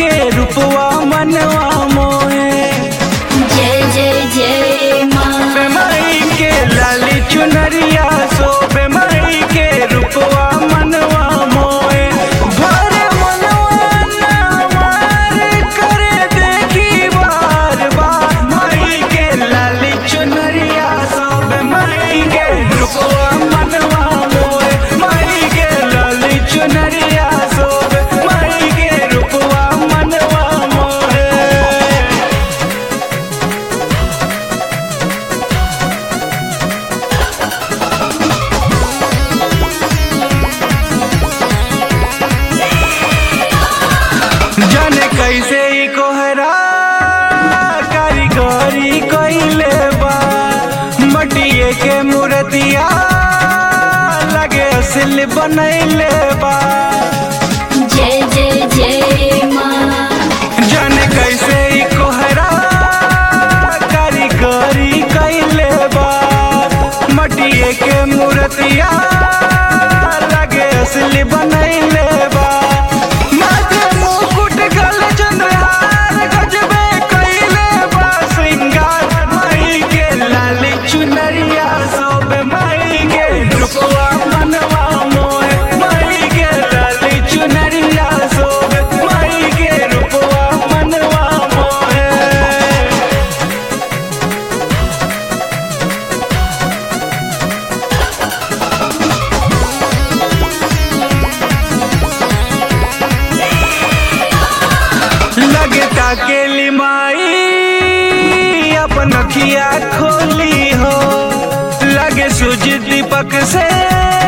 के रूपवा मनवा मोहे जय जय जय माँ बेमाई के लाली चुनरिया सो बेमाई के रूपवा मनवा मोहे भरे मनवा नामार करे देखी बार बार माई के लाली चुनरिया सो बेमाई के रूपवा मनवा मोहे माई के लाली चुनरिया सो बेमाई के रूपवा मनवा मोहे जाने कैसे ई कोहरा कारीगरी कइले बा मटिए के मूर्तिया लगे असली बनैले बा जय जय जय माँ जाने कैसे ई कोहरा कारीगरी कइले बा मटिए के मूर्तिया लगे असली बनैले बा माथे मुकुट गले चंद्रहार गजबे कइले बा श्रृंगार माई के लाली चुनरिया सोबे माई के रूपवा मनवा मोहे माई के लाली चुनरिया सोबे माई के रूपवा मनवा मोहे लगे ताकेली माई अपन अखिया खोली हो लगे सूझ दीपक से